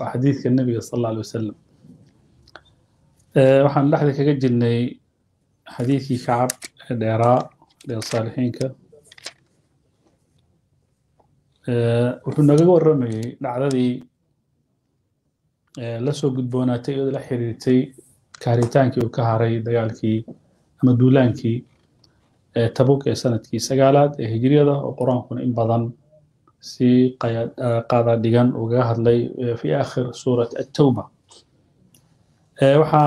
waa xadiidka nebiga sal alla alay wasalam waxaan dhexda kaga jirnay xadiidkii kacab ee dheeraa dheer saalixiinka wuxuu nagaga warramayey dhacdadii la soo gudboonaatay iyadoo la xiriirtay kaaritaankii uu ka haray dagaalkii ama duulaankii tabuk ee sanadkii sagaalaad ee hijriyada oo qur-aankuna in badan si qaada dhigan ugaga hadlay fi aakhir suurat attawba waxaa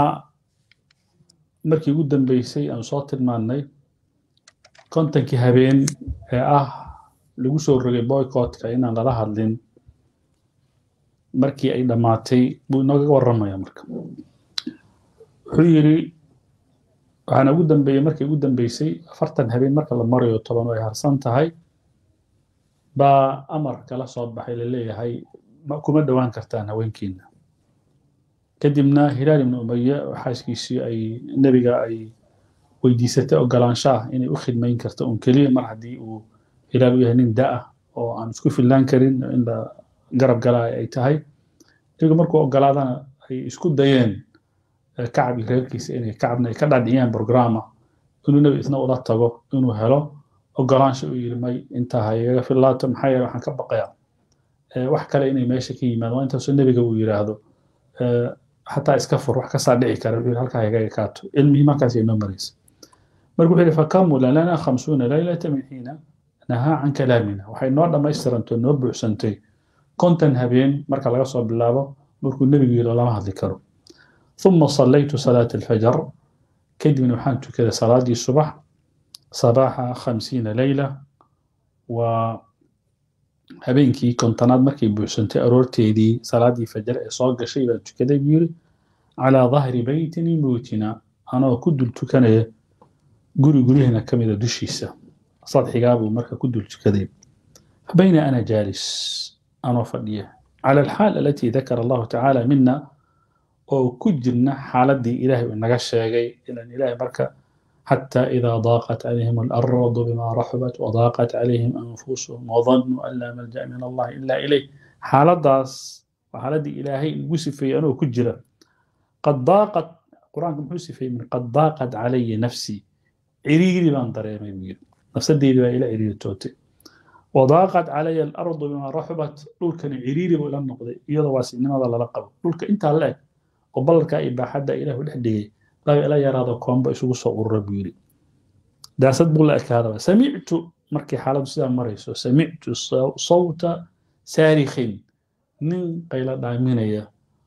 markii ugu dambeysay aan soo tilmaannay kontonkii habeen ee ah lagu soo rogay boycottka inaan lala hadlin markii ay dhammaatay buu inoogaga warramaya marka wuxuu yidhi waxaana ugu dambeeyey markii ugu dambeysay afartan habeen marka la marayo toban ay harsan tahay baa amar kala soo baxay laleeyahay kuma dhowaan kartaan haweenkiina kadibna hilaal ibnu umaye xaaskiisii ay nebiga ay weydiisatay ogolaansho ah inay u khidmayn karto un keliya mar haddii uu hilaal u yahay nin da-ah oo aan isku fillaan karin in la garab galaa ay tahay nebiga markuu ogolaadana ay isku dayeen kacab iyo reerkiisa inay kacabna ay ka dhadhiciyaan programa inuu nebi isna ula tago inuu helo ogolaansho uu yidhi may intaa ha igaga fillaato maxaa yeele waxaan ka baqayaa wax kale inay meesha ka yimaado waa intaasoo nebiga uu yidhaahdo xataa iska fur wax kasaa dhici kara wuxuu halkaa igaga kaato ilmihii markaas ay noo maraysa marka wuxuu yidhi fakamula lana khamsuuna laylata min xiina nahaa can kalaamina waxay noo dhammaystirantay noo buuxsantay konton habeen marka laga soo bilaabo markuu nebigu yidhi lama hadli karo ثم صليت صلاة الفجر كدمن وحان كذا صلاة الصبح صباح خمسين ليلة و habeenkii kontonaad markay buuxsantay aroorteedii salaadii fajar ee soo gashay baan tukaday buu yidhi calaa dahri beytin min buyutina anoo ku dul tukanaya guri guryaheena ka mida dushiisa sadxigaa buu marka ku dul tukaday bayna ana jaalis anoo fadhiya cala alxaal alatii dakara allahu tacaala mina oo ku jirna xaaladii ilaahay uu naga sheegay ilan ilaahay marka حتى إذا ضاقت عليهم الأرض بما رحبت وضاقت عليهم أنفسهم وظنوا أن لا ملجأ من الله إلا إليه حالة داس وحالة إلهي وسفي أنا كجرة قد ضاقت القرآن وسفي من قد ضاقت علي نفسي عريري بان طريق نفس دي إلى عريري توتي وضاقت علي الأرض بما رحبت دول كان عريري ولا النقضي يضا واسي إنما ذا لقب دول انت لك وبلك إبا حدا إله ولحدي laga ila yaraado koomba isugu soo urura buu yidhi daasad buu la ekaadaba samictu markay xaaladdu sidaa marayso samictu sawta saarikhin nin qayla dhaaminaya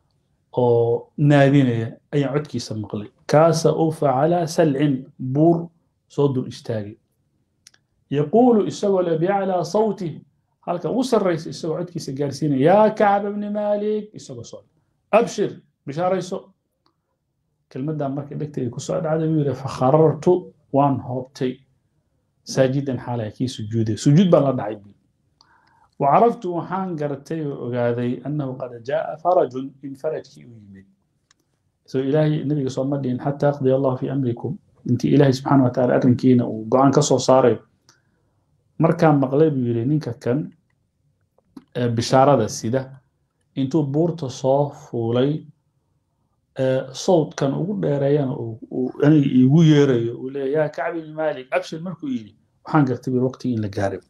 oo naadinaya ayaan codkiisa maqlay kaasa ufa calaa salcin buur soo dul istaagay yaquulu isagoo le biclaa sawtih halka ugu sarraysa isagoo codkiisa gaarsiinaya yaa kacab ibni maalik isagoo soo abshir bishaarayso kelmaddan markay dhegtayda ku soo dhacday buu yidhi fakharartu waan hoobtay saajidan xaalaya kii sujuuday sujuud baan la dhacay buu وعرفت وحان قرتي وقاذي أنه قد جاء فرج من فرج كي يمد سو إلهي النبي صلى الله عليه وسلم حتى يقضي الله في أمركم أنت إلهي سبحانه وتعالى أرنكينا وقعان كسو صاري مركان مقلب يرينين كان بشارة السيدة انتو بورت صوف ولي صوت كان ugu dheereeyana aniga igu yeerayo uu leeyahay yaa kacbi ibn maalik abshir markuu yidhi waxaan gartay bil waqtigii in la gaaray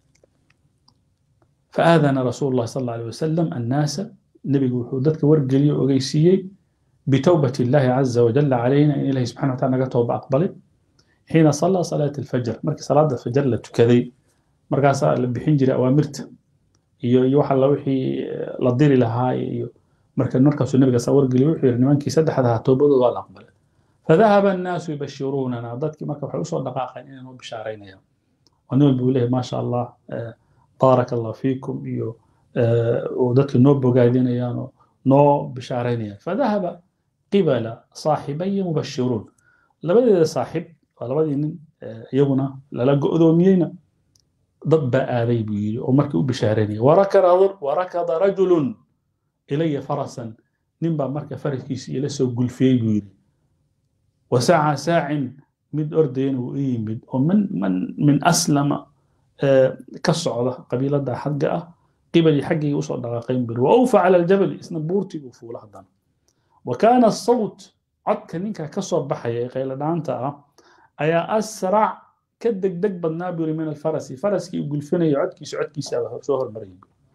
فآذن رسول الله صلى الله عليه وسلم الناس نبي وحودتك ورقلي وغيسيي بتوبة الله عز وجل علينا إن الله سبحانه وتعالى نقطه أقبله حين صلى صلاة الفجر مركز صلاة الفجر لتكذي مركز بحنجر أوامرت يوحى الله وحي لديري لها مركز مركز النبي صلى الله عليه وسلم وحي نمانكي سدح هذا توبة والأقبل فذهب الناس يبشروننا ضدك مركز وحي دقائق إنه بشارين يوم ونقول بقوله ما شاء الله آه بارك الله فيكم iyo ودadka noo bogaadinayaan oo noo bishaaraynayaan fadahaba qibala saaxibaya mubashiruun labadeeda saaxib waa labadii nin iyaguna lala go'doomiyeyna dad baa aaday buu yidhi oo markii u bishaaraynaya warakada rajulun ilaya farasan nin baa marka faraskiisa ila soo gulfiyey buu yidhi wasaca saacin mid ordayana uu u yimid oo min min aslama ka socda qabiilada xagga ah qibalii xaggayga usoo dhaqaaqayn buri wa awfa cala aljabali isna buurtiguu fuula haddana wa kaana asawt codka ninka ka soo baxaya ee qayladhaanta ah ayaa asrac ka degdeg badnaa buri min alfarasi faraskii uu gulfinaya codkiisa codkiisaaba soo hormarayay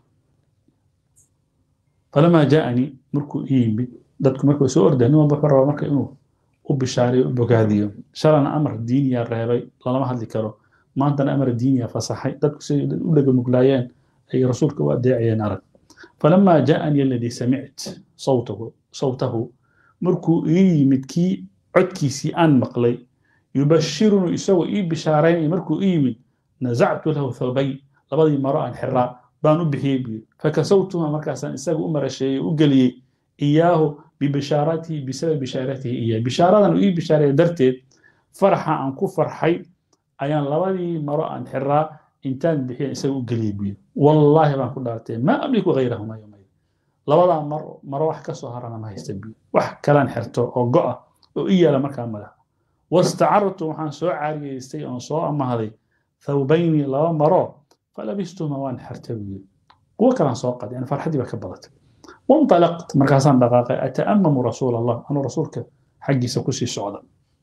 falamaa jaa'anii markuu ii yimid dadku markuu soo orday nin walba wuxuu rabaa marka inuu u bishaariyo u bogaadiyo shalana amar diiniya reebay lalama hadli karo maantana amar diiniya fasaxay dadku siday u dhagamuglaayeen ay rasuulka u adeecayeen arag falamaa jaa'anii aladii samict sawtahu sawtahu markuu ii yimid kii codkiisii aan maqlay yubashirunuu isagoo ii bishaaraynaya markuu ii yimid nazactu lahu thawbay labadii maro aan xiraa baan u bixiyey buu yidhi fakasawtuha markaasaan isaga u marasheeyey u geliyey iyaahu bibishaaratihi bisababi bishaaratihi iyaa bishaaradan uu ii bishaareeya darteed farxa aan ku farxay ayaan labadii maro aan xiraa intaan bixiyan isaga u geliyey buu yidhi wallaahi baan ku dhaartay maa amliku gayrahuma yowmayda labadaa maro maro wax ka soo harana ma haysta buu wax kalaan xirto oo go'a oo i yaala markaa madax wastacartu waxaan soo caariyeystay oon soo amahday thawbayni laba maro falabistuma waan xirtay buu yidhi kuwo kalaan soo qaday yani farxaddii baa ka badatay wanطalaqt markaasaan dhaqaaqay ata'amamu rasuula allah anuu rasuulka xaggiisa kusii socda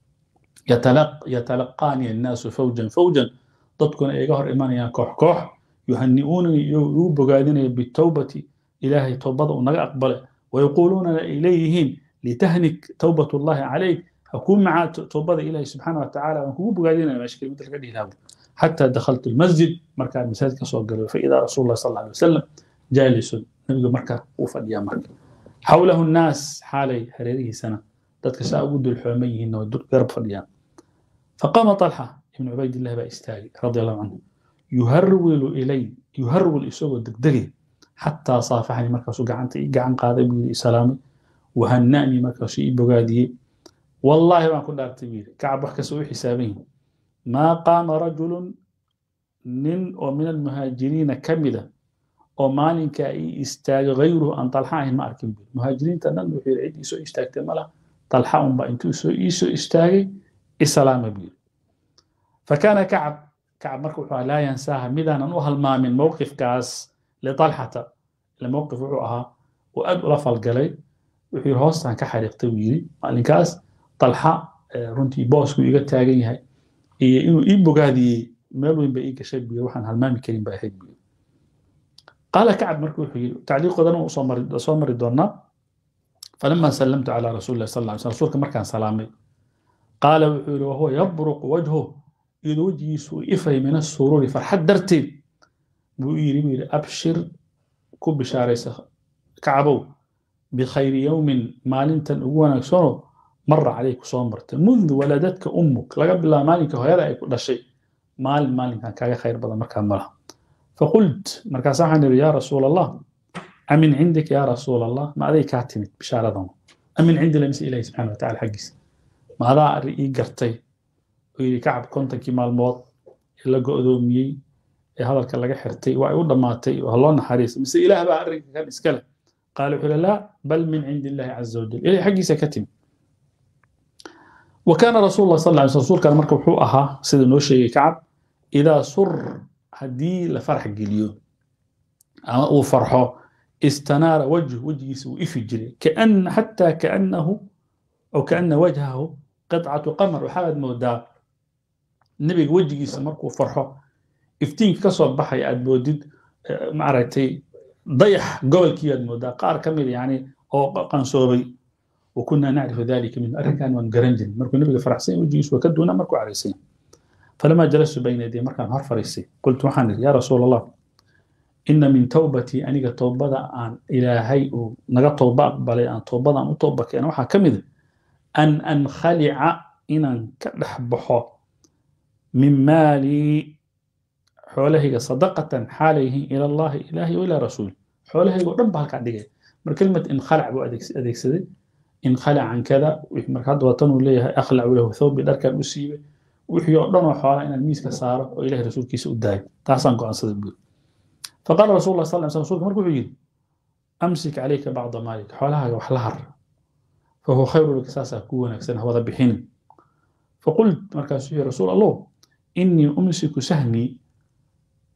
yatalaqaani annaasu fawjan fawjan dadkuna iga hor imanayaan koox koox yuhani'uunani igu bogaadinaya bitowbati ilaahay towbada uu naga aqbale wayaquuluunana ay leeyihiin litahnik towbat ullahi calayk hakuu macaa towbada ilaahay subxaana wa tacaala waan kugu bogaadinaya meesha kelimada laga dhihi lahaa حتى دخلت المسجد مركا مساجد كسو قالوا فإذا رسول الله صلى الله عليه وسلم جالس نبي مركا وفديا مركا حوله الناس حالي هريره سنة ذاتك سأقود الحومي إنه الدك قرب فديا فقام طلحة ابن عبيد الله بإستاغي رضي الله عنه يهرول إلي يهرول إسوه الدقدقي حتى صافحني مركا سو قعنت قعن قاضي بي سلامي وهنأني مركا شيء بقادي والله ما كنا أرتبير كعب وحكا سوي حسابين ما قام رجل من ومن المهاجرين كمدة ومالك أي استاج غيره أن طلحة ما أركب مهاجرين تنن وحير عيد يسو استاجت ملا طلحة أم بأنتو يسو يسو استاجي السلام بير فكان كعب كعب مركو لا ينساها مدانا وهل ما من موقف كاس لطلحة الموقف وعها وأد رفل قلي وحير هوستان كحريق تويري مالين كاس طلحة runtii boosku iga taagan yahay iyo inuu ii bogaadiyey meel weyn ba ii gashay buyo waxaan halmaami karin ba ahayd buyo qaala kacab marka wuxuu yidhi tacliiqoodana waan usoo mari soo mari doonaa falama sallamtu calaa rasuuli llahi sal lla alay slam rasuulka markaan salaamay qaala wuxuu yidhi wahuwa yabruqu wajhu iyadoo wejigiisu uu ifay min asuruuri farxad darteed buu yidhi buu yidhi abshir ku bishaaraysa kacabow bikhayri yowmin maalintan ugu wanaagsanoo مر عليك صومرت منذ ولدتك أمك لقد بالله مالك هذا يكون شيء مال مال كان كاغا خير بدل مركان ملها فقلت مركان صاحن يا رسول الله أمن عندك يا رسول الله ما ذي كاتمت بشارة أمن عند لمس إلهي سبحانه وتعالى حقس ما هذا رئي قرتي ويلي كعب كنت كما الموت إلا قدومي هذا الكلام حرتي وعيود دماتي وهالله نحريس بس إله بقى كان إسكاله قالوا لا بل من عند الله عز وجل إلهي حقي سكتم وكان رسول الله صلى الله عليه وسلم كان مركب حو أها سيد نوشي كعب إذا سر هدي لفرح جليو أو فرحه استنار وجه وجهه وإفي جري كأن حتى كأنه أو كأن وجهه قطعة قمر وحاد مودا النبي وجهه سمرك وفرحه افتين كسر بحي أدبودد معرتي ضيح قول كياد مودا قار كمل يعني أو قنصوبي وكنا نعرف ذلك من أركان وانقرنجل مركو نبقى فرحسين وجيس وكدونا مركو عريسين فلما جلست بين يدي مركان هر فريسي قلت وحان يا رسول الله إن من توبتي أنيق توبة عن إلهي نغا توبة بلي أن توبة عن توبة كأنا وحا كمذ أن أنخلع إن أنكدح بحو من مالي حوله صدقة حاليه إلى الله إلهي وإلى رسول حوله يقول ربها كعدي مر كلمة انخلع بو أديك سدي انخلع عن كذا مركاد وطن ليه أخلع له ثوب دركا أسيبه wixii oo dhan oo xoolaa inaan miiska saaro oo ilahay rasuulkiisa u daayo taasaan go'aansaday buuri faqaala rasul lah sal slam rsulka marka wuxuu yidhi amsik calayka bacda maalika xoolahaaga wax la har fahuwa khayru laka saasaa kuu wanaagsan hawada bixinin faqult markaasuu yihi rasuul allah innii umsiku sahmii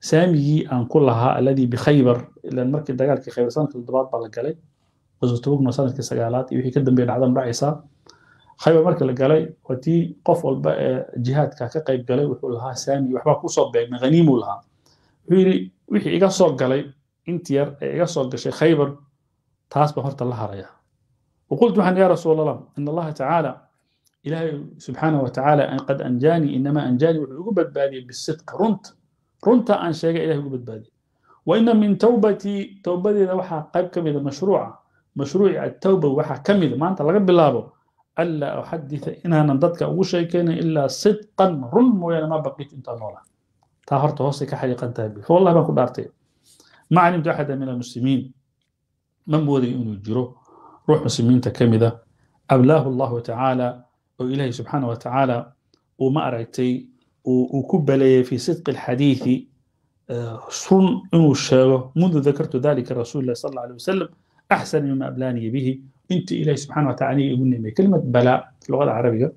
saamigii aan ku lahaa alladii bikhaybar ilan markii dagaalkii khaybar sanadkii toddobaad baa la galay qaswatubugna sanadkii sagaalaad iyo wixii ka dambeeya dhacdan dhacaysaa khaybar markii la galay waa tii qof walba ee jihaadka ka qayb galay wuxuu lahaa saami waxbaa kusoo beegmay haniimuu lahaa wuxuu yidhi wixii iga soo galay inti yar ee iga soo gashay khaybar taas baan horta la haraya وقلت waxaan يا رسول الله إن الله تعالى إلهي سبحانه وتعالى قد أنجاني إنما أنجاني وحقوق بدبادي بالصدق رنت رنت أن شيء إلهي وحقوق بدبادي وإن من توبتي توبتي إذا وحا قيب كمذا مشروعة مشروع التوبة وحا كمذا ما أنت لقد بالله ألا أحدث إنها نضدك أو شيء كان إلا صدقا رن ويانا ما بقيت أنت نولا تاهرت هوسك حقيقة تابي فوالله ما كنت أرتي ما علمت أحدا من المسلمين من بودي أنه يجروه روح مسلمين تكمدة أبلاه الله تعالى وإلهي سبحانه وتعالى وما أرأيتي وكبلي في صدق الحديث صن إنه الشاغة منذ ذكرت ذلك رسول الله صلى الله عليه وسلم أحسن مما أبلاني به أنت إلهي سبحانه وتعالى يقول كلمة بلاء في اللغة العربية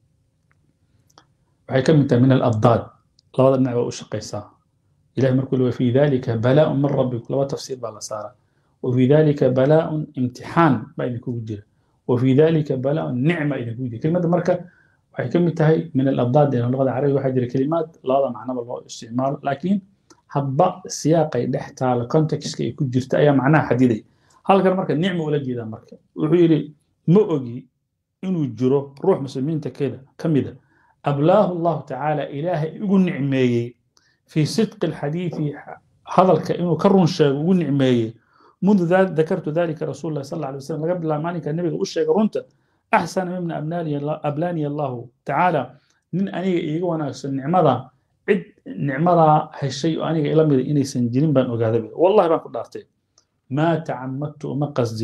وهي كلمة من الأضداد لغة النعبة أشقيسا إلهي مركل وفي ذلك بلاء من ربك لو تفسير بالأسارة وفي ذلك بلاء امتحان بين كوجر وفي ذلك بلاء نعمة إذا كوجر كلمة مركة waxay ka mid tahay min alabdaad ee luqada carabiga waxaa jira kelimaad labada macnaba loo isticmaalo laakiin hadba siyaaqay dhex taalo contextka ay ku jirta ayaa macnaha xadiday halkan marka nicma ula jeedaa marka wuxuu yidhi ma ogi inuu jiro ruux muslimiinta keda ka mida ablaahu allahu tacaala ilaahay ugu nicmeeyey fii sidqi alxadiidi hadalka inuu ka run sheego ugu nicmeeyey منذ ذكرت ذلك رسول الله صلى الله عليه وسلم قبل ما مالك النبي وشيك رنت أحسن ممن أبلاني الله, أبلاني الله تعالى من أني إيقوانا النعمة عد نعمة هالشيء أني إلى مدى إني سنجرين بان أقاذبه والله ما كنت أرتي ما تعمدت وما قصد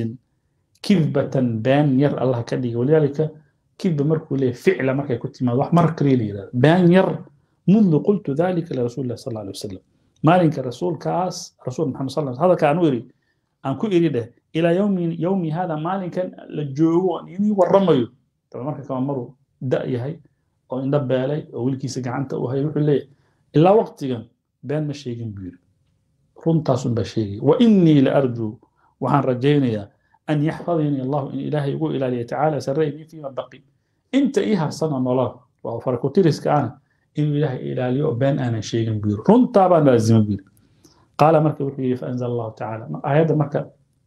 كذبة بان ير الله كدي ولذلك كذب مركو ليه فعل مركو كنت ما وح مرك لي بان ير منذ قلت ذلك لرسول الله صلى الله عليه وسلم مالك الرسول كاس رسول محمد صلى الله عليه وسلم هذا كان يري aan ku iri dheh ilaa yowmi yowmi hada maalinkan la joogo aan inii warramayo daba marka kama maruu da yahay oo indho beelay oo wilkiisa gacanta u hay wuxuu leeyahay ilaa waqtigan been ma sheegin buu yiri runtaasun baa sheegaya wa innii la arjuu waxaan rajaynayaa an yaxfadanii allahu in ilaahay ugu ilaaliya tacaala sarreeyni fiima baqi inta ii harsana nolol waa farakutiriska ana inuu ilaahay ilaaliyo oo been aanan sheegin buu yiri runtaa baan laazima buu yiri قال مركب وحي فأنزل الله تعالى آيات مركب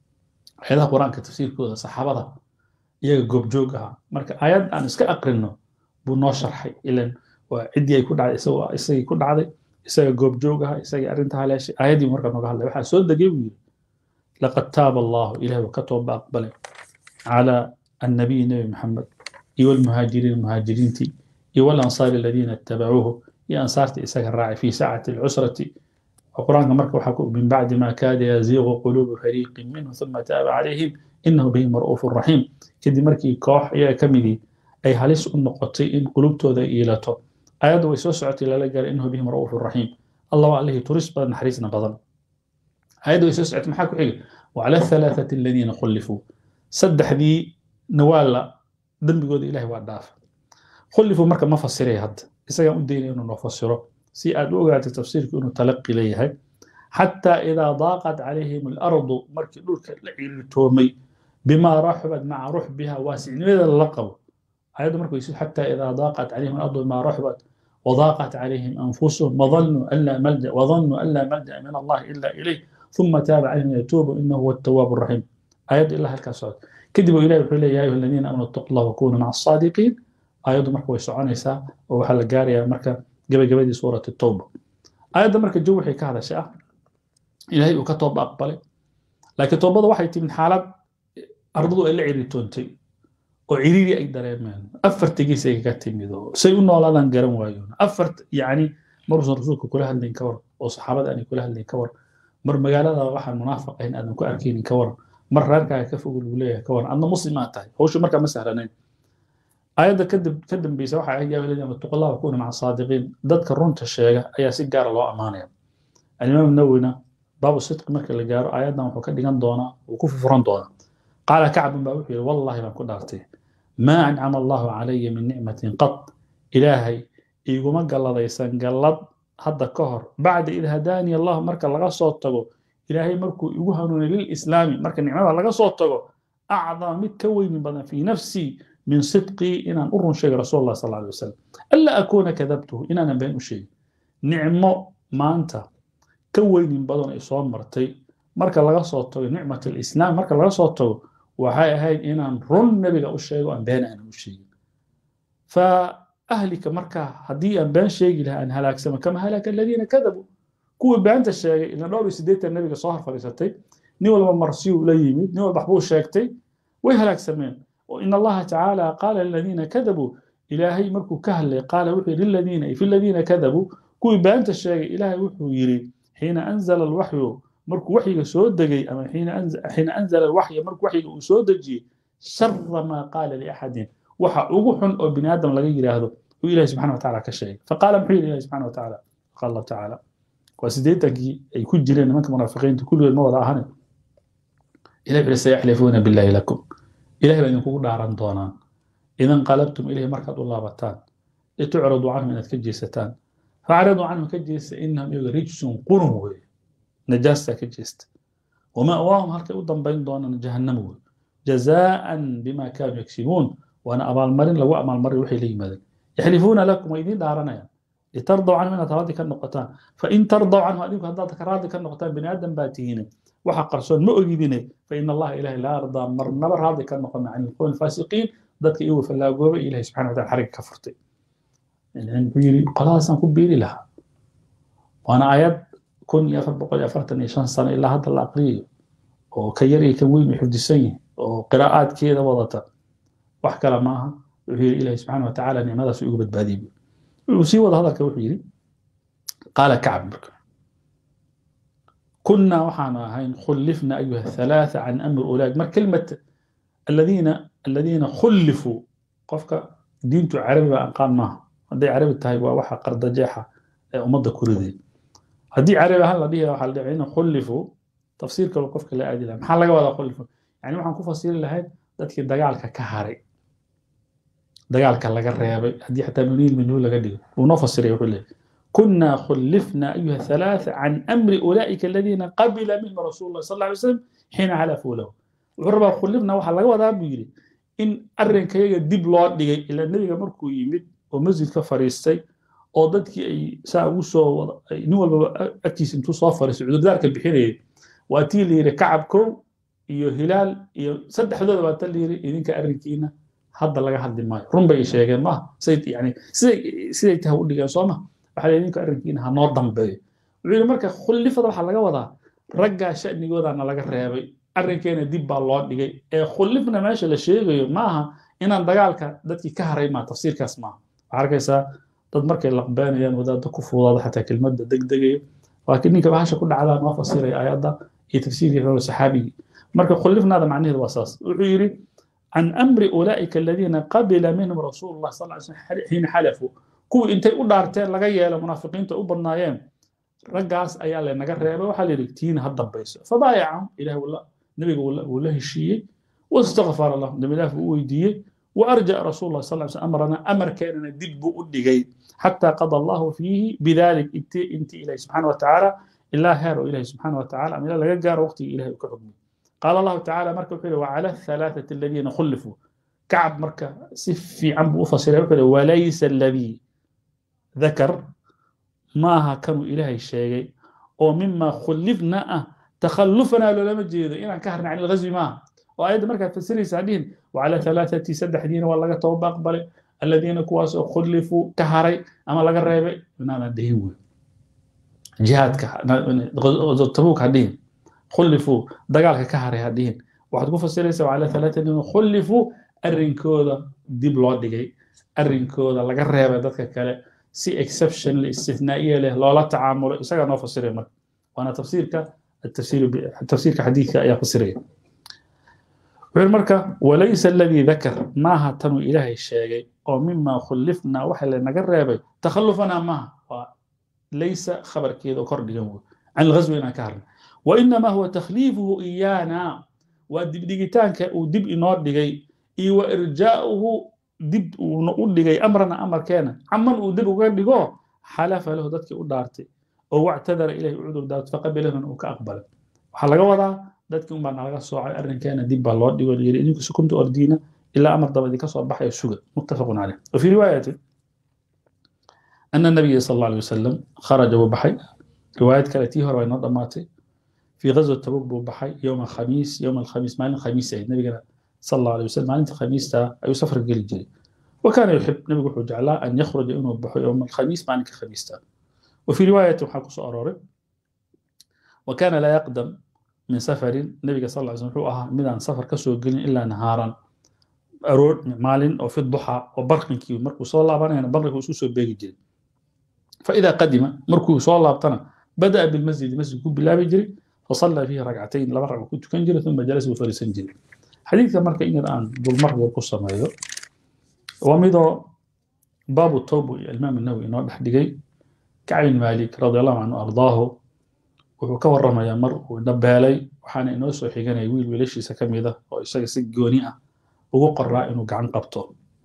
آيات القرآن كتفسير كذا صحابة يجا جوب جوجها مركب آيات أنا اسك أقرنه بنو شرحي إلى وعدي يكون على إسوا إسا يكون على إسا جوب جوجها إسا أرنتها على شيء آيات مركب نقول الله وحى سود جيبي لقد تاب الله إليه وكتب أقبله على النبي النبي محمد إيوال المهاجرين المهاجرين تي إيوال الأنصار الذين اتبعوه يا أنصارتي إسا الراعي في ساعة العسرة القرآن مرك وحكوا من بعد ما كاد يزيغ قلوب فريق منه ثم تاب عليهم إنه بهم رؤوف رحيم كدي مركي كوح يا كمدي أي هلس النقطي إن قلوبته ذا إيلته آيات ويسوسعت إلى لقال إنه بهم رؤوف رحيم الله عليه ترس بدن حريصنا بدن آيات ويسوسعت محاكو حيل وعلى الثلاثة الذين خلفوا سدح ذي نوالا دم بيقول إلهي وعداف خلفوا مركب ما فسره هاد إسا أدين إنه نفسره si aad u ogaatay tafsiirku inuu talaqi leeyahay xataa idaa daaqat calayhim alardu markii dhulka la ciiritoomay bimaa raxubat maca ruxbiha waasicnimadeeda lala qabo ayaddu marka weysid xataa idaa daaqat calayhim alardu bimaa raxubat وضاقت عليهم أنفسهم وظنوا أن لا ملجأ وظنوا أن لا ملجأ من الله إلا إليه ثم تاب عليهم يتوب إنه هو التواب الرحيم آيات الله الكاسات كذبوا إليه وحول يا أيها الذين آمنوا اتقوا الله وكونوا مع الصادقين آيات مركب ويسعونيسا وحل جارية مركب gabagabadii suurat towba aayadda marka jow waxay ka hadashay ah ilaahay uu ka tooba aqbalay laakiin toobada waxay timid xaalad ardadu ay la ciritoontay oo ciriiri ay dareemeen afartigiis ay kaga timid oo say u noolaadaan garan waayoon afart yacni maruusan rasuulka kula hadlayn ka war oo saxaabada aanay kula hadlayn ka war mar magaalada waxaan munaafiq ahayn aadan ku arkaynin ka war mar reerkaaga ka fog lagu leeyahay ka war adna muslim aad tahay hawshu markaa ma sahlanayn aayadda kadib ka dambeysa waxa ahayd yaa waladiina wattaqullaha wakuuna maca saadiqiin dadka runta sheega ayaa si gaara loo ammaanaya alimaam nawina baabu sidqi marka la gaaro aayaddan wuxuu ka dhigan doonaa wuu ku fufuran doonaa qaala kacbun baa wuxuu yidhi wallahi baan ku dhaartay maa ancama allahu calaya min nicmatin qad ilaahay iguma galladaysan gallad hadda ka hor bacda id hadaani allah marka laga soo tago ilaahay markuu igu hanuunay lilislaami marka nicmada laga soo tago acdama mid ka weyni badan fii nafsii min sidqii inaan u run sheegay rasul allah sal alay wasalam anla akuuna kadabtuhu inaanan been u sheegin nicmo maanta ka weynin badan ay soo martay marka laga soo tago nicmat alislaam marka laga soo tago waxay ahayd inaan run nebiga u sheego aan been aanan u sheegin fa ahlika marka haddii aan been sheegi lahaa aan halaagsama kama halaka aladiina kadabuu kuwii beenta sheegay ila dhowr iyo siddeetan nebiga soo hor fadhiisatay nin walba marsiyuu la yimid nin walba waxbuu sheegtay way halaagsameen وإن الله تعالى قال للذين كذبوا إلهي مركو كهل قال وحي للذين في الذين كذبوا كوي بانت الشيء إلهي وحي يري حين أنزل الوحي مركو وحي سود دقي أما حين أنزل, حين أنزل الوحي مركو وحي سود دقي شر ما قال لأحد وحا أغوح أو بني آدم لغي يري هذا وإلهي سبحانه وتعالى كشيء فقال محيي إلهي سبحانه وتعالى قال الله تعالى وسيديتك يكون جرين منك منافقين كل الموضع هنا إلهي سيحلفون بالله لكم ilahay baa idinkugu dhaaran doonaan idan qalabtum ilahi markaad u laabataan litucradu canhum inaad ka jeesataan faacriduu canhum ka jeesta inahum iyaga rijsun qurun weeye najaastaa ka jeesta wama'waahum halkay u dambayn doonaan jahannamo wey jazaa'an bima kaanuu yagsibuun waana abaalmarin lagu abaalmarin waxay la yimaadeen yaxlifuuna lakum way idiin dhaaranayaan litardaw canhum inaad raadi ka noqotaan fain tardaw canhum adinku haddaad ka raadi ka noqotaan bini aadam baa tihiine waxa qarsoon ma ogidine fain allaha ilahi laa ardaa marnaba raadi ka noqon can ilqowmi alfaasiqiin dadka iyagu fallaagoobay ilahi subxana wataala xariga ka furtay wuxuu yidhi qoladaasaan ku biiri lahaa waana ayad kun iyo afar boqol iyo afartan iyo shan sano ilaa hadda la aqriyayo oo ka yar iyo kan weyn u xifdisan yihin oo qiraa'aadkeeda wadata wax kale maaha wuxuu yidhi ilahi subxana watacaala nicmadaas igu badbaadiyey wuxuu sii wada hadalka wuxuu yidhi qaala kacb marka كنا وحنا هين خلفنا أيها الثلاثة عن أمر أولئك ما كلمة الذين الذين خلفوا قفك دينتو عربي أنقام ما هدي عربي تهي وحا قرد جيحة أمضى كردي هدي عربي هلا دي وحا دعينا خلفوا تفسير كلو قفك لا أدي لها محل ولا خلفوا يعني waxaan ku fasiri lahayd dadkii dagaalka ka haray dagaalka laga reebay haddii xataa nuniil minhu laga dhigo wuu noo fasiray wuxuu leeyahay كنا خلفنا أيها الثلاثة عن أمر أولئك الذين قبل منهم رسول الله صلى الله عليه وسلم حين حلفوا له وحربا خلفنا وحا لغا ودا بيري إن أرن كيغا ديب لو دغاي إلى النبي مركو يمد ومسجد كفريستي oo dadkii ay saa ugu soo wada nin walbaba agtiisa intuu soo fariistay cudurdaarka bixinayay waa tii la yidhi kacab kow iyo hilaal iyo saddexdooda baa ta la yidhi idinka arrinkiina hadda laga hadli maayo run bay sheegeen maaha siday yani siday siday tahay u dhigeen soo ma waxaa idinka arrinkiina ha noo dambeeyo wuxuu yidhi marka khullifada waxaa laga wadaa raggaa sha'nigoodaana laga reebay arrinkeena dib baa loo dhigay ee khullifna meesha la sheegayo maaha inaan dagaalka dadkii ka haray maa tafsiirkaas maaha waxaa arkaysaa dad markay laqbeenayaan wadaadda ku fuudaada xataa kelmadda degdegayo laakiin ninka bahasha ku dhacdaa noo fasiray ayadda iyo tafsiirkii hore saxaabigii marka khullifnaada macnaheedu waa saas wuxuu yidhi can amri ulaa'ika aladiina qabila minhum rasuulu llah sal ly slm xiina xalafuu kuwii intay u dhaarteen laga yeelo munaafiqiinta u badnaayeen raggaas ayaa lanaga reebay waxaa la yidhi tiina ha dambayso fabaayacahum ilaah nabiga wuu la heshiiyey wastakfara lahum dambi ilaah buu u weydiiyey وأرجع رسول الله صلى الله عليه وسلم أمرنا أمر كان دب أدقي حتى قضى الله فيه بذلك انت, انت إليه سبحانه وتعالى إلا هير إليه سبحانه وتعالى أم لا يقار وقتي إليه كحكمه قال الله تعالى مركب وعلى الثلاثة الذين خلفوا كعب مركب سفي عم أفصل وليس الذي ذكر ما كانوا إلهي الشيء ومما خلفنا تخلفنا لولا مجيد إن كهرنا عن الغزو ما وأيضا مركز فسري سعدين وعلى ثلاثة سدح دين ولا توبة أقبل الذين كواس خلفوا كهري أما لقى الريبة أنا دهيو جهاد غزو تبوك هدين خلفوا دقال كهري هدين واحد كوفا سيريسا وعلى ثلاثة دين خلفوا الرنكودا ديب لو ديجي الرنكودا لقى الريبة دتك كلا سي اكسبشن الاستثنائية له لا تعامل إساقا نوفا سيري وأنا تفسيرك التفسير التفسير كحديث يا فسريه wuxuu marka walaysa aladii dakar maaha tanuu ilaahay sheegay oo mima khullifnaa waxa lanaga reebay takhallufanaa maaha waa laysa khabarkeeda oo kor dhigan wey can ilghaswi inaan ka harna wainamaa huwa takhliifuhu iyaana waa dibdhigitaanka uu dib inoo dhigay iyo wa irjaa'uhu dib uuna u dhigay amrana amarkeena caman uu dib uga dhigo xalafa lahu dadkii u dhaartay oo wactadara ilahi u cudur daarto faqabilahuna uu ka aqbalay waxaa laga wadaa dadkii unbaa nalaga soocay arrinkeena dib baa loo dhigo yiri idinku sukumta ordiina ilaa amar daba idinka soo baxaya suga muttafaqun caleyh wafii riwaayatin ana nabiya sal alla alay wasalam kharaja wuu baxay riwaayad kale tii hore way noo dhammaatay في غزوة تبوك بو بحي يوم الخميس يوم الخميس مالين الخميس أي نبينا صلى الله عليه وسلم مالين الخميس تا أي سفر قل جري وكان يحب نبي وحو جعلا أن يخرج إنه بحي يوم الخميس مالين الخميس تا وفي رواية حقص أراري وكان لا يقدم من سفر النبي صلى الله عليه وسلم أها من سفر كسو قل إلا نهارا أرور مالين أو في الضحى وبرق كيو مركو صلى الله عليه وسلم برق وسوسو بيجي جري فإذا قدم مركو صلى الله عليه وسلم بدأ بالمسجد مسجد كوب بالله بيجري فصلى فيه ركعتين لبا ركعه كنت كان جري ثم جلس وفرسن جري حديث مركا إن الآن بالمر والقصة ما يدو ومضى باب التوب الإمام النووي إنه بحدقي كعين مالك رضي الله عنه أرضاه wuxuu ka warramayaa mar uu dhabeelay waxaana inoo soo xiganaya wiil wiilashiisa ka mid ah oo isaga si gooni ah ugu qoraa inuu gacan qabto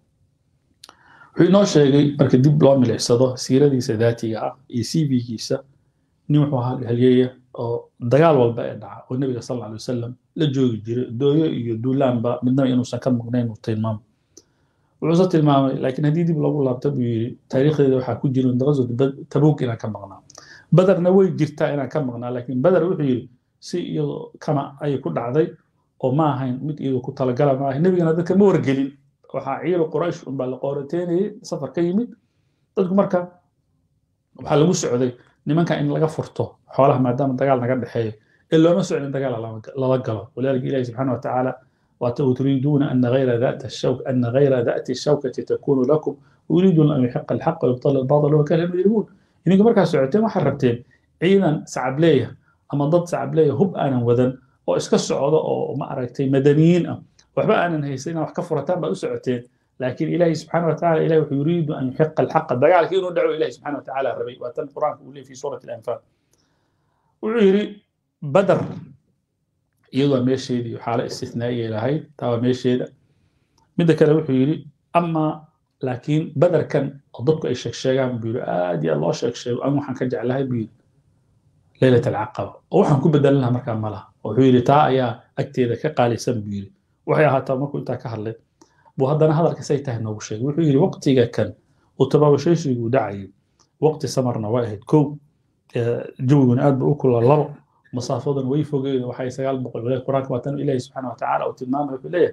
wuxuu inoo sheegay marka dib loo milicsado siiradiisa daatiga ah iyo cv-giisa nin wuxuu ahaa halyeeya oo dagaal walba ee dhaca oo nebiga sal alla alay wasalam la joogi jiray dooyo iyo duulaanba midnaba inuusan ka maqnayn uu tilmaamo wuxuuse tilmaamay laakiin haddii dib lagu laabto buu yidhi taariikhdeeda waxaa ku jira daqasod tabuuk inaan ka maqnaa badarna way jirtaa inaan ka maqnaa laakiin badar wuxuu yidhi si iyadoo kama ayay ku dhacday oo ma ahayn mid iyadoo ku talagala ma ahayn nebigana dadka ma wargelin waxaa ciiru quraysh unbaa la qoorateynayay safar ka yimid dadku marka waxaa lagu socday nimanka in laga furto xoolaha maadaama dagaal naga dhexeeyo ee looma socdin dagaal lala galo walaalika ilahi subxaana watacaala وتريدون أن غير ذات الشوك أن غير ذات الشوكة تكون لكم ويريدون أن يحق الحق ويبطل الباطل وكان المجرمون إنكم مركز سعودتين وحربتين عيدا سعبلية أما ضد سعبلية هب أنا وذن وإسك السعودة أو ما أركتين مدنيين وحبا أنا نهيسين وحكفرتان بأو سعودتين لكن إلهي سبحانه وتعالى إلهي يريد أن يحق الحق دقال كينو دعو إلهي سبحانه وتعالى الربي وأتم القرآن في سورة الأنفال وعيري بدر iyadoo meesheedii xaalo istithnaaiya lahayd taaba meesheeda midda kale wuxuu yidhi amaa laakiin badarkan oo dadku ay sheegsheegaan buu yidhi aad iyo aad loo sheegsheego an waxaan ka jeclahay buu yidhi leylat alcaqaba oo waxaan ku bedelan lahaa markaa ma laha wuxuu yidhi taa ayaa agteeda ka qaalisan buu yidhi waxay ahaataa markuu intaa ka hadlay buu haddana hadalka say tahay noogu sheegay wuxuu yidhi waqtiga kan uu tabaabashaysigu dhacayay waqti samarna waa ahayd kow jawiguna aad ba u kula labo مسافة ويفوق وحي سقال بقول ولا القرآن كما تنو إلهي سبحانه وتعالى وتلمام وحليه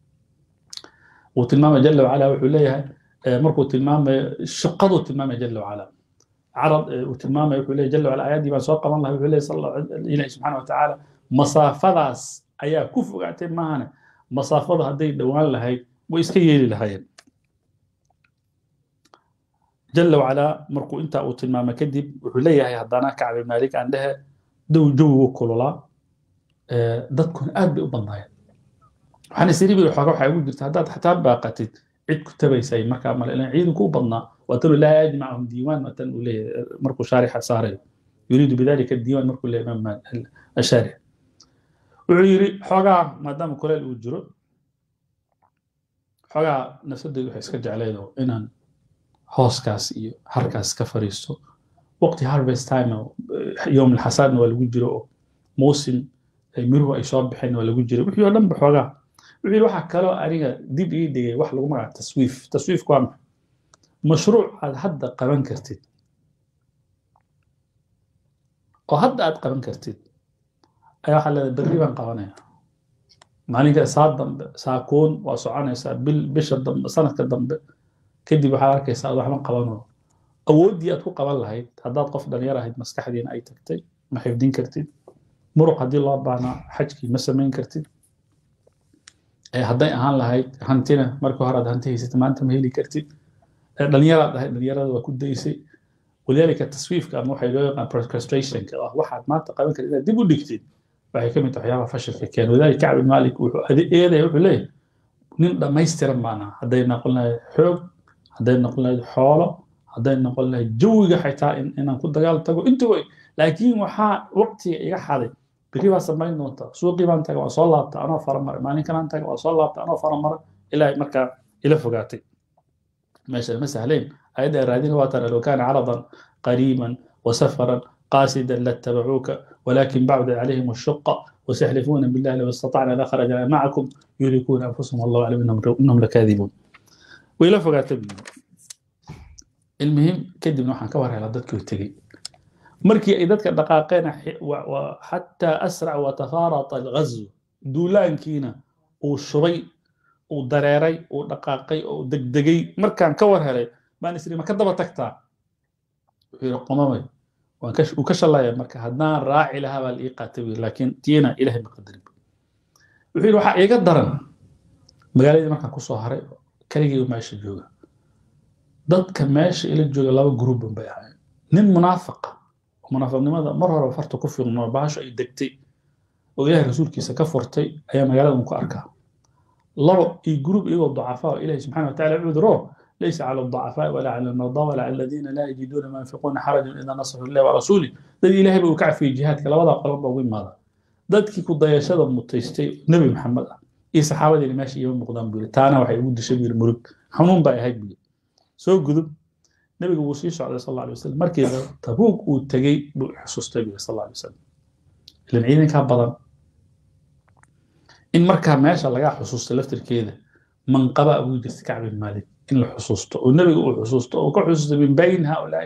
وتلمام جل وعلا وحليه مركو تلمام شقض تلمام جل وعلا عرض وتلمام وحليه جل وعلا آيات ما سوق الله وحليه صلى الله إلهي سبحانه وتعالى مسافة أيا كفو قاعدين معنا مسافة هدي دوان لهي ويسكيلي لهي جل وعلا مركو انت او تلمام كدب وحليه هدانا كعب مالك عندها dow jawigu kululaa dadkuna aad bay u badnaayeen waxaan isiri bii xooga waxaa ugu jirta haddaad xataa baaqatid cid ku tabaysay markaa male ilan ciidanku u badnaa waa tanu laa yajmacahum diiwaan waa tan uu leeyahay markuu shaarixa saarayo yuriidu bidalika diiwaan markuu leeyahay imaam ashaarix wuxuu yidhi xoogaa maadaama kuleel uu jiro xoogaa nafsadaydu waxay iska jecleedo inaan hooskaas iyo harkaas ka fariisto وقت هارفست تايم يوم الحصاد ولا جيرو موسم miruhu ay soo baxeen waa lagu jiray wixii oo dhan ba xoogaa wixii waxaa kaloo aniga dib ii dhigay wax lagu magaca taswiif taswiifku waa maxay mashruuc aad hadda qaban kartid oo hadda aad qaban kartid ayaa waxaa leedahay berri baan qabanaya maalinka saa dambe saakuun waa soconaysaa bil bisha dambe sanadka dambe kadib waxaad arkaysaa aad waxba qabanoo awooddii aad ku qaban lahayd haddaad qof dhalinyar ahayd maskaxdiina ay tagtay ma xifdin kartid muruq haddii loo baahnaa xajkii ma samayn kartid hadday ahaan lahayd hantina markii hore aad hanti haysatay maanta ma heli kartid dhalinyaraad ahayd dhalinyarada waa ku daysay walidaalika taswiifka ama waxay loo yaqaan procrastrationka ah waxaad maanta qaban kartid inaad dib u dhigtid waxay ka mid tahay waxyaabaha fashilka keena walidaalika kacb bin malik wuxuu eedaya wuxuu leeyahay nin dhammaystiran baana hadday noqon lahayd xoog hadday noqon lahayd xoolo hadday noqon lahayd jawiga xitaa inaan ku dagaal tago intuba laakiin waxaa waqtiga iga xaday beri baa samayn doonta suuqii baan taga waa soo laabta anoo faramara maalin kalaan taga waa soo laabta anoo faramara ilaahay markaa ila fogaatay meesha ma sahlayn ayadda raadina waa tara low kaana caradan qariiban وسفرا قاصدا لاتبعوك ولكن بعد عليهم الشقة وسيحلفون بالله لو استطعنا لخرجنا معكم يهلكون انفسهم والله اعلم انهم انهم لكاذبون وإلى فقات المهم كدب نوحا كوار على ضدك وتجي مركي اي ضدك دقاقين وحتى اسرع وتفارط الغزو دولان كينا وشري ودريري ودقاقي ودقدقي مركان كوار هلي ما نسري ما كدبا تكتا qomamay wuu ka shallaya marka haddaan raaci lahaa baa la ii qaatay wiil laakiin tiina ilahay ma qadarin wuxuu yidhi waxaa iiga daran magaaladii markaan kusoo haray keligii meesha jooga dadka meesha ila jooga laba gruubban bay ahaayeen nin munaafaqa munaafiqnimada mar hore farta ku fiiqno baasho ay degtay oo ilaahay rasuulkiisa ka furtay ayaa magaalada ku arkaa labo iyo gruub iyagoo dacafaa oo ilaahay subxana wa taala cuduro ليس على الضعفاء ولا على المرضى ولا على الذين لا يجدون ما ينفقون حرج اذا نصحوا الله ورسوله دد الهي بو كعفي جهادك لبدا قلب بو ماذا dadkii ku dayashada mutaystay nabi maxamed ah iyo saxaabadii meesha iyo muuqdaan buu taana waxay ugu dishay buu murug xanuun bay ahayd buu soo gudub nabigu wuu sii socday sal alla alay wasalam markii tabuug uu tegey buu xusuustay buu sal alla alay wasalam ilan ciidankaa badan in markaa meesha lagaa xusuusta laftirkeeda manqaba ugu jirta kacb bin maalik in la xusuusto oo nebiga uu xusuusto oo ka xusuusto min bayn haulaai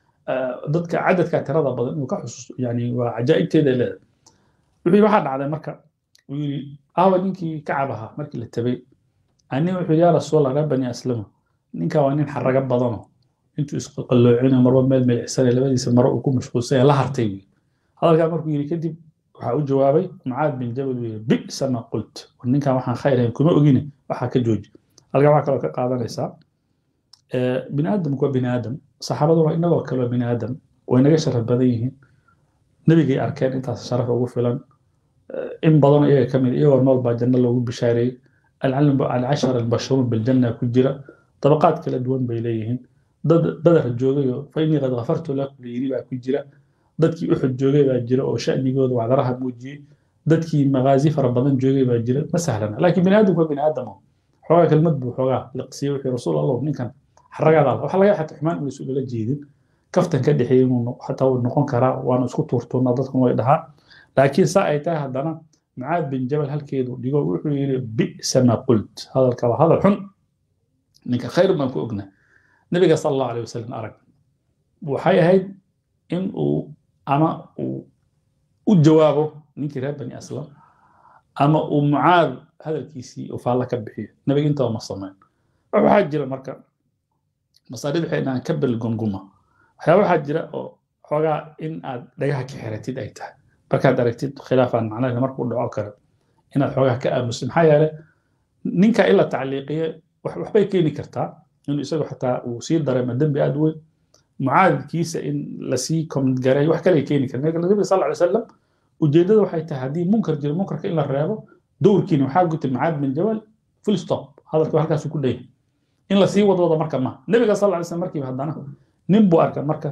dadka cadadka tirada badan inuu ka xusuusto yani waa cajaa'ibteeda leedahay wuxuu yidhi waxaa dhacday marka uu yidhi aawa ninkii kacab ahaa markii la tabay ani wuxuu yidhi yaa rasuul reer bani aslama ninka waa nin xaraga badano intuu isqalloocinayo marba meel meelcisane labadiisa maro uu ku mashquulsan la hartay wi hadalkaa markuu yidhi kadib waxaa u jawaabay mucaad bin jabal uu yidhi bi'sa ma qult ninkan waxaan khayr ahayn kuma ogine waxaa ka jooji halkaa waxaa kaloo ka qaadanaysaa bini aadamku waa bini aadam saxaabaduna inagoo kale waa bini aadam way naga sharaf badan yihiin nebigay arkeen intaas sharaf ugu filan in badanoo iyaga ka mid iyagoo nool baa janno loogu bishaareeyey alcashar albashuruun biljanna ku jira dabaqaad kala duwan bay leeyihiin dad badar joogayoo fa innii qad ghafartu lakum layiri baa ku jira dadkii uxud joogay baa jira oo sha'nigooda wacdaraha muujiyey dadkii magaazi fara badan joogay baa jira ma sahlana laakiin bini aadamku waa bini aadamo xoogaa kelmad buu xoogaa liqsiye wuxuu rasuul allah ninkan xaragaada waxa laga xataa xumaan inaysu ula jeedin kaftan ka dhexeeyey inuu xataa uu noqon karaa waanu isku tuurtuurnaa dadkuna way dhahaan laakiin saa ay tahay haddana mucaad bin jabal halkeedu dhigo wuxuu yidhi bi'sa ma qult hadalka waa hadal xun ninka khayr baan ku ogna nabiga sal allahu alay wasalam arag waxay ahayd in uu ama uu u jawaabo ninkii reer bani aslam ama uu mucaad hadalkiisii uu faalla ka bixiyo nabiga intaba ma samayn waxaa jira marka masaarida waxay dhahaan kabel gonguma waxyaaba waxaa jira oo xoogaa in aad dhagaha ka xiratid ay tahay markaad aragtid khilaafaan macnaheeda markuu dhaco kale inaad xoogaa ka aamusid maxaa yeele ninka in la tacliiqiye waxbay keeni kartaa inuu isagu xataa uu sii dareemo dembi aad weyn mucaadkiisa in lasii komgareeyo wax kale keeni kara nabiga sal alay salam ujeeddada waxay tahay haddii munkar jiro munkarka in la reebo dowrkiina waxaa gutay mucaad bin jabal full stop hadalka halkaasu ku dhayahay in lasii wadwado marka ma nabiga sal alay slam markiiba haddana nin buu arkay marka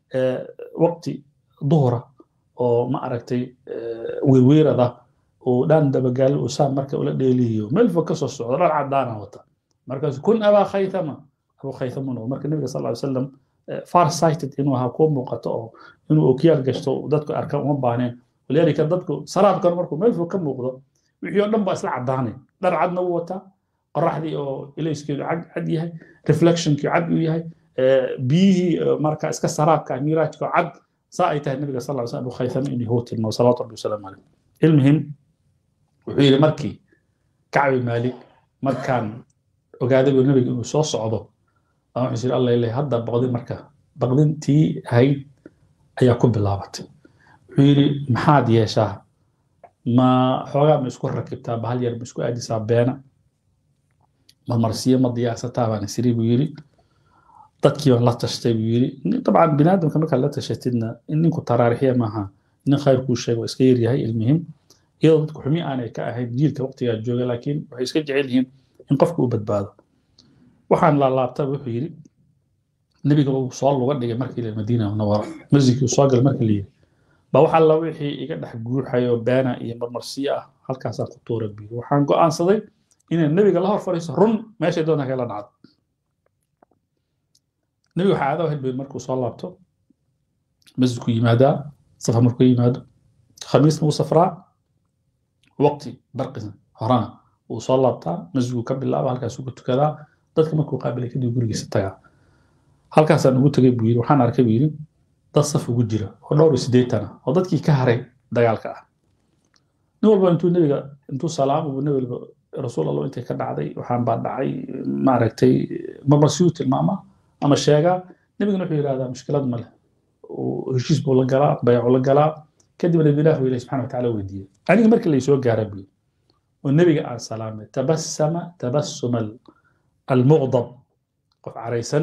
waqti duhura oo ma aragtay weerweerada oo dhaan dabagaalo uu saa marka ula dheeliyo meel fog kasoo socdo dhar cadaana wata markaasu kun abaa khaythama abuu khaythama noqdo marka nabiga sal alay salam far sighted inuu ahaa kuwa muuqato oo inuu okiyaal gashto dadku arkaan uma baahneen walidaalika dadku saraabkan markuu meel fog ka muuqdo wixii oo dhan baa isla cadaanay dhar cadna wuu wataa qoraxdii oo ilayskeedu cad yahay reflectionkii cad uu yahay biyihii marka iska saraabka miiraajka cad saa ay tahay nabiga sal slam abu khaythama inuu huu tilmaamo salawaatu rabbi wasalaamu caleyh ilmihim wuxuu yidhi markii kacbi maalik markaan ogaaday buu nabiga inuu soo socdo aan wuxuu yidhi allah ilahi hadda baqdin marka baqdintii ahayd ayaa ku bilaabatay wuxuu yidhi maxaad yeeshaa ma xoogaa ma isku rakibtaa bahal yar ma isku aadisaa beena marmarsiyo ma diyaarsataa baan isiri buu yidhi dadkii baan la tashtay buu yidhi dabcan binaadamka markaad la tashatidna in ninku taraarixiya maaha nin khayr kuu sheego iska yaryahay ilmihim iyadoo dadku xumi aanay ka ahayn jiilka waqtigaa jooga laakiin waxay iska jecel yihiin in qofku u badbaado waxaan laalaabta wuxuu yidhi nebiga uu soo luga dhigay markii la madiina munawara masjidkii soo galay markii la yidhi ba wax alla wixii iga dhex guuxayo beena iyo marmarsiyo ah halkaasaan ku tuura biyo waxaan go'aansaday inaan nebiga la hor fadhiiso run meeshay doonta kala dhacdo nebiga waxaa caado ahayd bay markuu soo laabto masjidku yimaadaa safar markuu yimaado khamiisna wuu safraa waqti barqi horana wuu soo laabtaa masjidku ka bilaaba halkaasuu ku tukadaa dadka markuu qaabilay kadib gurigiisa tagaa halkaasaan ugu tegay buu yidhi waxaan arkay buu yidhi dad saf ugu jira oo dhowr iyo siddeetan ah oo dadkii ka haray dagaalka ah nin walba intuu nebiga intuu salaamo buu nebi walba rasuul allah intay ka dhacday waxaan baa dhacay maaragtay marmarsiyuu tilmaamaa ama sheegaa nebigana wuxuu yidhahdaa mushkilad ma leh heshiis buu la galaa baycu la galaa kadibna ilaah buu ilahi subxana watacaala weydiiyey aniga markii laysoo gaara buu oo nebiga aan salaamay tabassama tabassuma almuqdab qof caraysan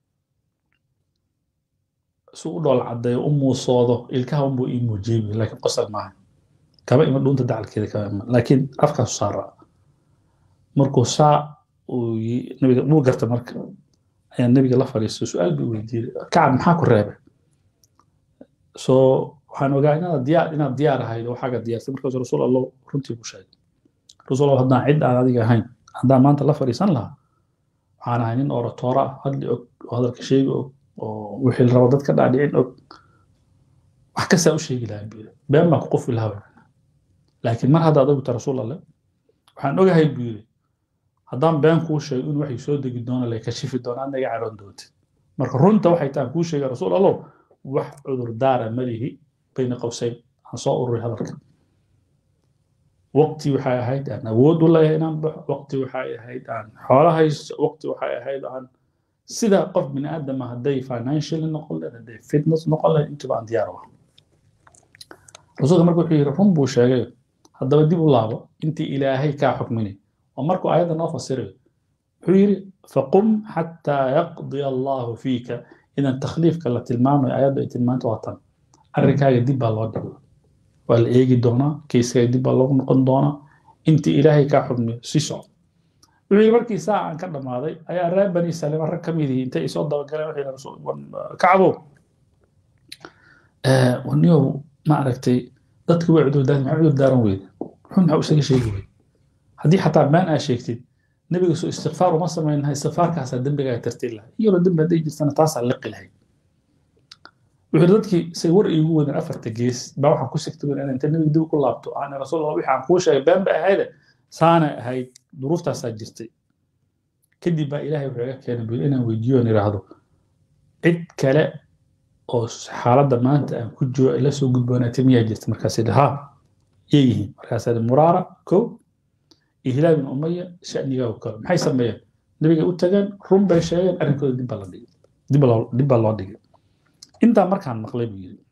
si u dhool caddeeyo u muusoodo ilkaha unbuu ii muujiyey buu laakiin qosol maaha kama ima dhuunta dacalkeeda kama ima laakiin afkaasu saara markuu saa uu nabiga wuu garta marka ayaa nebiga la fadhiistay su-aal buu weydiiyey kacab maxaa ku reebay soo waxaan ogaa inaad diyaar inaad diyaar ahayd oo waxaaga diyaarsay markaasuu rasuul allah runtii ku sheegay rasuul allah haddaan cid aan adiga ahayn haddaan maanta la fadhiisan lahaa waxaan ahay nin oratoora ah hadli og oo hadalka sheegi og oo wixii la rabo dadka dhaadhicin og wax kastaa u sheegi lahaa buu yidhi been baan ku qofi lahaa laakiin mar hadda adagu ta rasuul alle waxaan ogahay buu yidhi haddaan been kuu sheego in waxay soo degi doona lay kashifi doona adna iga cadhoon doonta marka runta waxay tahan kuu sheegay rasuul allow wax cudur daara malihi bayna qowsayn aan soo ururay hadalka waqti waxay ahayd aan awood u leeyahay inaan baxo waqti waxay ahayd aan xoolo haysto waqti waxay ahayd aan sida qof bini aadama hadday financially noqon lehed hadday fitness noqon lehed intuba aan diyaar u ah rasuulka marka wuxuu yidhi run buu sheegay haddaba dib u laabo intii ilaahay kaa xukminay oo markuu ayadda noo fasirayo wuxuu yidhi faqum xataa yaqdiya allahu fiika idan takhliifka la tilmaamayo ayadda ay tilmaanto waa tan arrinkaaga dib baa loo dhigo waa la eegi doonaa kayskaaga dib baa loogu noqon doonaa intii ilaahay kaa xukmiyo si socdo wuxuu yidhi markii saa aan ka dhammaaday ayaa reer bani salima rag ka mid yihi intay isoo dabagaleen waxay kacbo waniyow ma aragtay dadku way cudurdaaran maxaa cudur daaran weyde xun maxaa isaga sheegi weyde haddii xataa been aa sheegtid nebiga soo istikfaar uma samaynaha istikfaarkaasaa dembigaaga tartiin lahay iyadoo dembi hadday jirtana taasaa liqi lahayd wuxuu dadkii say war iigu wadeen afarta gees baa waxaan ku sigtay inaan inta nebiga dib ku laabto aan rasuul allah wixii aan kuu sheegay been ba ahayde saana ahayd duruuftaasaa jirtay kadib baa ilaahay wuxuu iga keenay buu inaan weydiiyo on idhaahdo cid kale oo xaaladda maanta aan ku jiro ila soo gudboonaatay miyaa jirta markaas idhi ha yay yihiin markaasaa idhi muraara kow iyo hilaal bin umaya shanigaa u kalo maxay sameeyeen nebigay u tageen run bay sheegeen arrinkooda dib baa la dhigay dib baa loo dhigay intaa markaan maqlay buu yidhi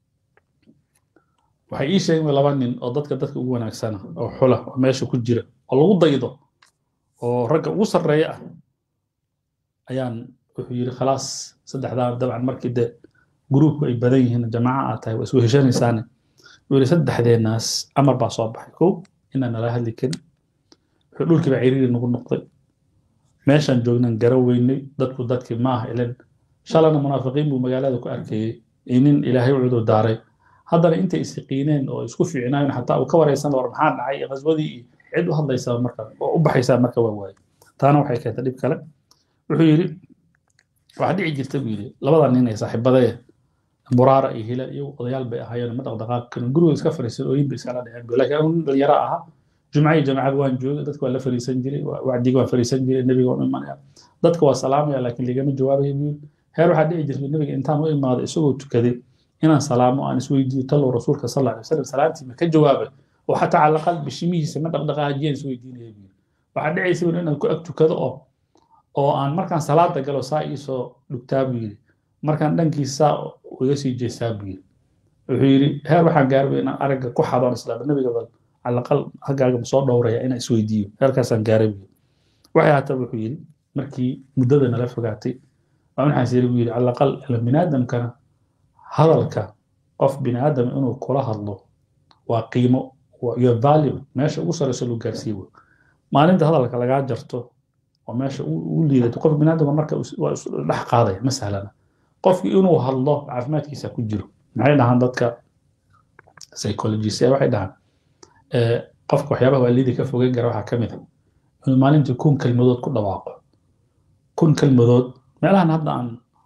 waxay ii sheegeen laba nin oo dadka dadka ugu wanaagsana oo xula oo meesha ku jira oo lagu daydo oo ragga ugu sarreeya ah ayaan wuxuu yidhi khalaas saddexdaa dabcan markii de gruubku ay badan yihiin jamaaca aad tahay waa isku heshanaysaane wuxuu yidhi saddexdeenaas amar baa soo baxay kow inaan nala hadli karin wuxuu dhulkiiba ciriiri nagu noqday meeshaan joognan gara weynay dadku dadkii maaha ilan shalana munaafiqiin buu magaalada ku arkayey inin ilaahay u cudur daaray haddana intay isiqiineen oo isku fiicnaayeen xataa uu ka waraysan war maxaa dhacay qaswadii iyo cid u hadlaysaa marka oo u baxaysaa marka waa waaye taana waxay keentay dhib kale wuxuu yidhi waxaa dhici jirta buu yidhi labada nin ee saaxiibadee muraara iyo hila iyo odayaal bay ahaayeen ma dhaqdhaqaaq karin guriga iska fariisan ooyin bay iskala dhaceen bu laakiin anu dhalinyaro ahaa jumca iyo jamacad waan joogay dadka waa la fariisan jiray wacdiga waan fariisan jiray nebiga waan u imanaya dadka waa salaamaya laakiin ligama jawaabaya buu yidhi heer waxaa dhici jirta nebiga intaan u imaaday isagoo tukaday inaan salaamo aan isweydiiyo talow rasuulka sal alla alay wasalam salaantii ma ka jawaabay oo xataa cala aqal bishimihiisa ma dhaqdhaqaajiyaan isweydiinaya buu yidhi waxaa dhicaysa buu inaan ku ag tukado oo oo aan markaan salaada galo saa iisoo dhugtaa buu yidhi markaan dhankiisa iga sii jeestaa buu yidhi wuxuu yidhi heer waxaan gaarbay inaan aragga ku xadoon islaama nebiga bal calaqal haggaaga ma soo dhowraya inaan isweydiiyo heerkaasaan gaaray buu yidhi waxay haata wuxuu yidhi markii muddada nala fogaatay waa waxaas yidhi buu yidhi calaqal ila biniaadamkana hadalka qof biniaadam inuu kula hadlo waa qiimo iyo value meesha ugu sareyso loo gaarsiiyo maalinta hadalka lagaa jarto oo meesha u liidato qof biniaadamka marka waa dhex qaadaya ma sahlana qofkii inuu hadlo caafimaadkiisa ku jiro maxay dhahaan dadka psychologist waxay dhahaan qofka waxyaabaha waalidii ka fogeyn kara waxaa ka mid ah inuu maalintii kun kelmadood ku dhawaaqo kun kelmadood meelahan hadda aan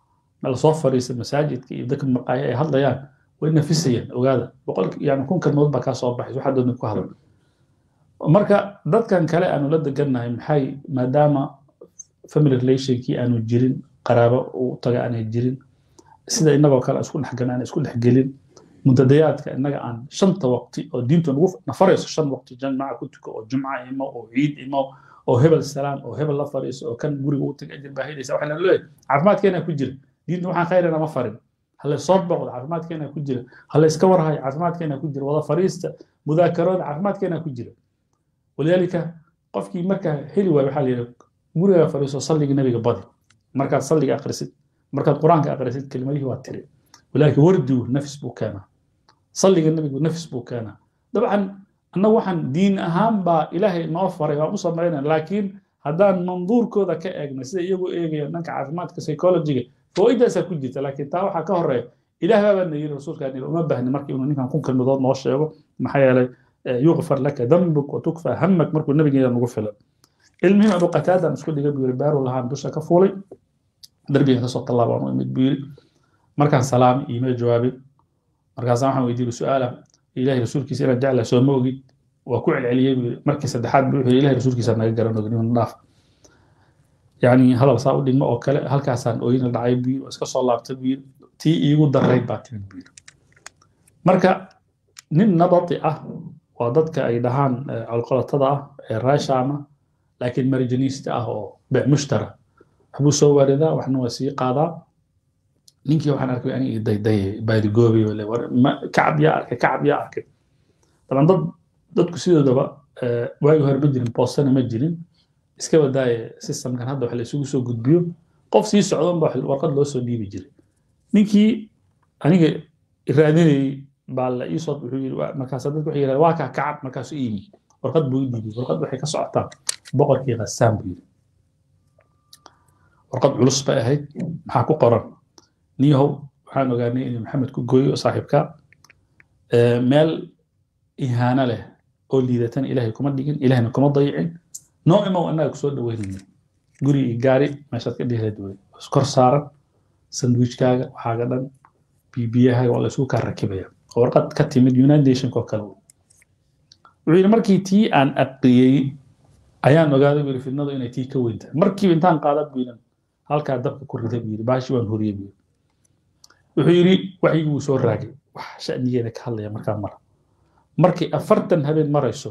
meel soo fadhiisa masaajidka iyo dadka maqaaya ay hadlayaan way nafisayaan ogaada boqol yani kun kalmood baa kaa soo baxaysa waxaa doonta ku hadal marka dadkan kale aanu la degannahay maxay maadaama family relationkii aanu jirin qaraabo u taga aanay jirin sida inagoo kale isku dhexgalin aan isku dhexgelin muntadayaadka innaga aan shanta waqti oo diintu nagu nafarayso shan waqti jamaca ku tuko oo jumca imo oo ciid imo oo hebel salaam oo hebel la fadhiiso oo kan guriga u taga ajir baa helaysa waxaa la leeyahay caafimaadkeena ku jira diinta waxaan khayrana ma farin halla soo boqdo caafimaadkeena ku jira halla iska warhayo caafimaadkeena ku jira wada fariista mudaakarooda caafimaadkeena ku jira walidaalika qofkii markaa heli waayo waxaa la yidhi guriga fadhiiso salliga nabiga badi markaad salliga akhrisid markaad qur-aanka akhrisid kelimadihii waa tiri walaalika wardigu nafis buu keenaa salliga nabigu nafis buu keenaa dabcan annagu waxaan diin ahaan baa ilaahay noo faray waan u samaynaa laakiin haddaan manduurkooda ka eegna sida iyagu eegayaan dhanka caafimaadka psychologiga fawaaidaasaa ku jirta laakiin taa waxaa ka horeeya ilaah baabaa na yiri rasuulkaan uma baahni marka inuu ninkan kun kalmidood noo sheego maxaa yeelay yugfar laka dambuk watukfa hamak markuu nabigeeda nagu filan ilmihim abu qataadaan isku dhigay buu yiri baaru lahaan dusha ka fuulay darbigan kasoo tallaabaan u imid buu yiri markaan salaamay iima jawaabin markaasaan waxaan weydiiyey su-aala ilahay rasuulkiisa inaan jeclahay soo ma ogid waa ku celceliyey buu yiri markii saddexaad buu wuxuu ilahay rasuulkiisa naga garan ogin inuu dhaaf yani hadal saa u dhigmo oo kale halkaasaan ooyina dhacay buu yiri waa iska soo laabtay buu yiri tii iigu darayd baa timid buu yiri marka nin nabati ah waa dadka ay dhahaan colqolatada ah ee raashaama laakiin marjaniista ah oo bec mushtara waxbuu soo waaridaa waxna waa sii qaadaa ninkii waxaan arkay aniga daydaye baadigoobi kacab yaa arkay kacab yaa arkay daban dad dadku sidoodaba waagi hore ma jirin boostana ma jirin iska wadaaye systemkan hadda wax la isugu soo gudbiyo qof sii socdon ba warqad loo soo dhiibi jiray ninkii aniga raadinayey baa la iisoo wuxuu yiri markaas dadku waxay yidhahdeen waa kaa kacab markaasuu iyimi warqad buu dhiibay warqad waxay ka socotaa boqorkii khassaan buu yiri warqad culus bay ahayd maxaa ku qoran niyahow waxaan ogaanay inuu maxamed ku gooyo saaxiibka meel ihaano leh oo liidatan ilaahay kuma dhigin ilaahayna kuma dayicin noo imow annaga kusoo dhaweynayna guri iyo gaari meeshaad ka dhihilayd wey kor saaran sandwichkaaga waxaaga dhan bibiyahaaga waa la isugu kaa rakibaya warqad ka timid united nationka oo kale wuxuu yidhi markii tii aan aqriyey ayaan ogaaday buu yidhi fidnadu inay tii ka weyn tahay markiiba intaan qaada buu yidhi halkaa dabka ku riday buu yidhi baashi waan horiyey buu yidhi wuxuu yidhi waxyigii wuu soo raagay wax sha'nigeeda ka hadlaya markaa mara markay afartan habeen marayso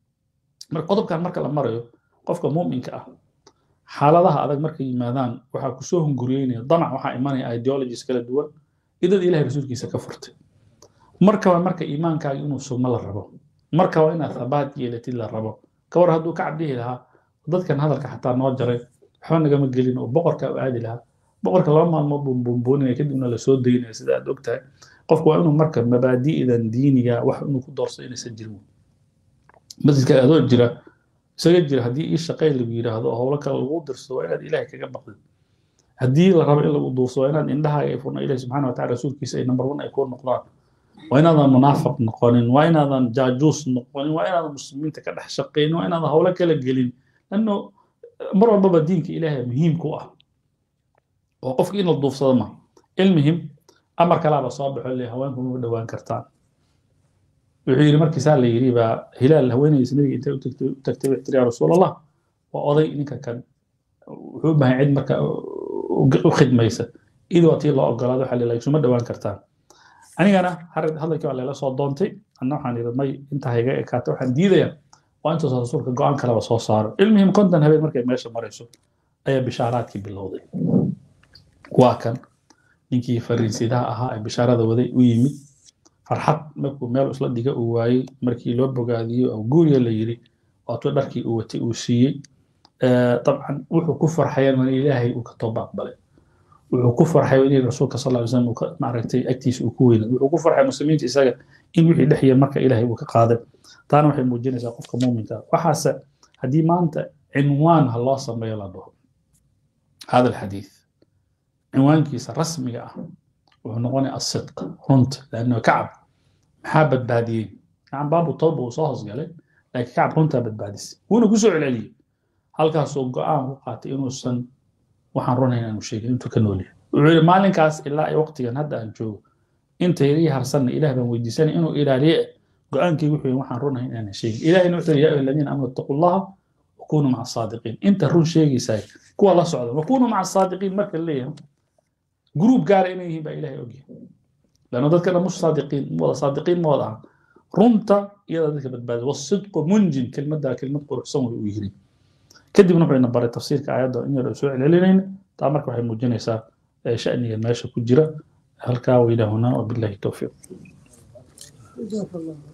mar qodobkan marka la marayo qofka muuminka ah xaaladaha adag markay yimaadaan waxaa kusoo hunguriyeynaya damac waxaa imanaya ideologies kala duwan idad ilahay rasuulkiisa ka furtay markaba marka iimaankaaga inuu sugmo la rabo markaba inaad thabaat yeelatid la rabo ka war hadduu ka cabdihi lahaa dadkan hadalka xataa noo jaray waxba nagama gelin oo boqorka u aadi lahaa boqorka laba maalmood buu buunbuuninaya kadibna lasoo daynaya sida aad ogtahay qofku waa inuu marka mabaadi'dan diiniga wax inuu ku doorso inaysan jirin masjidka adoo jira isaga jira haddii ii shaqay lagu yidhaahdo oo howlo kale lagu dirso waa inaad ilaahay kaga baqdid haddii la rabo in lagu duurso waa inaad indhahaaga ay furna ilahi subxana wa tacala rasuulkiisa ay number one ay kuu noqdaan waa inaadan munaafiq noqonin waa inaadan jaajuus noqonin waa inaadan muslimiinta ka dhex shaqaynin waa inaadan howlo kala gelin lanno mar walbaba diinka ilaahay muhiim ku ah oo qofka in la duufsado ma ilmihim amar kalaaba soo baxo le haweenku ma dhowaan kartaan wuxuu yidhi markiisaa la yidhi baa hilaal haweenaydiisa nabiga intay u tagtay wuxuu tiri yaa rasuul allah waa oday ninka kan wuxuu u baahan cid marka u khidmaysa id waa tii loo ogolaado waxaa leeyahay isuma dhowaan kartaan anigana hadalkii waa layla soo doontay anna waxaan yidhi may intaa iga ekaata waxaan diidayaa waa intaasoo rasuulka go-aan kaleba soo saaro ilmihim konton habeen markay meesha marayso ayaa bishaaraadkii bilowday waa kan ninkii fariinsidaha ahaa ee bishaarada waday u yimid farxad markuu meel isla dhiga uu waayey markii loo bogaadiyey oo guuriya la yidhi waatuu dharkii uu watay uu siiyey dabcan wuxuu ku farxayan in ilaahay uu ka tooba aqbalay wuxuu ku farxay in rasuulka sal ly slam maaragtay agtiisa uu ku weynay wuxuu ku farxay muslimiinta isaga in wixii dhexya marka ilaahay uu ka qaaday taana waxay muujinaysaa qofka muuminka waxaase haddii maanta cinwaan ha loo sameeyo la dhaho hada alxadiid cinwaankiisa rasmiga ah wuxuu noqonaya asidq runta lanno kacab maxaa badbaadiyey kacab baabu tawba uu soo hoosgalay laakiin kacab runtaa badbaadisay wuuna kusoo celceliyey halkaasuu go-aan ku qaatay inuusan waxaan runayn aanu sheegin intuu ka nool yahay wuxuu yidhi maalinkaas ilaa ay waqtigan hadda aan joogo inta ii harsanna ilaah baan weydiisanay inuu ilaaliye go-aankaygu wuxuu waxaan runahay inaan sheegin ilahina wuxuu yaa ayuha aladiina aamanu ittaqu llaha wakunuu maca asaadiqiin inta run sheegaysaa kuwa la socda wakunuu maca asaadiqiin marka leeyahay gruub gaara inay yihiin baa ilahay ogyahay lanno dadka dhan mush saadiqiin wada saadiqiin ma wada aha runta iyada dadka badbaada wasidqu munjin kelmaddaa kelmad quruxsan way u yiri kadibna wuxuu ina baray tafsiirka aayadda in yar soo celcelinayna taa marka waxay muujinaysaa shaniga meesha ku jira halkaa wailahuna wabillahi towfiiq